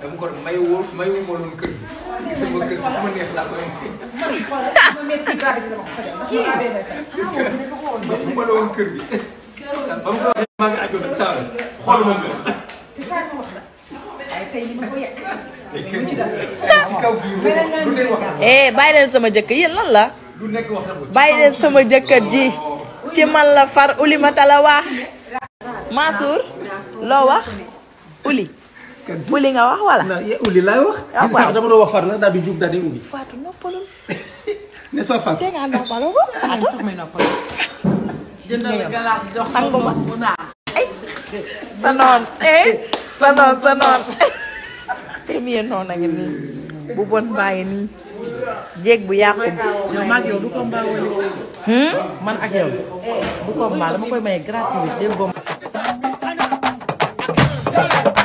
dama ko may woo may woo ma loon kër gi sama kër gi fu ma neex laa koy may ma loon kër gi ba mu ko waxee maa ngi àjjoon ak saa xool ma ko te kër gi ci kaw gi lu nekk wax na ko eh bàyyi leen sama jëkkër yéen lan la lu nekk wax na ko bàyyi leen sama jëkkër ji ci man la far ulimata la wax Mansour loo wax uli uli nga wax wala non ye uli laay wax Ah, gis sax waaw. dama doon wax far la daal di jug daal di uli Fatou noppalul n'est-ce pas Fatou te nga noppaloo ko Fatou sangu ma ay sa noon eh sa noon sa noon premier noon a ngi nii bu bon baa ngi nii jéeg bu yàqu bi yow maag yow du combat wala hmm? man ak yow du combat dama koy maye gratuit dégg nga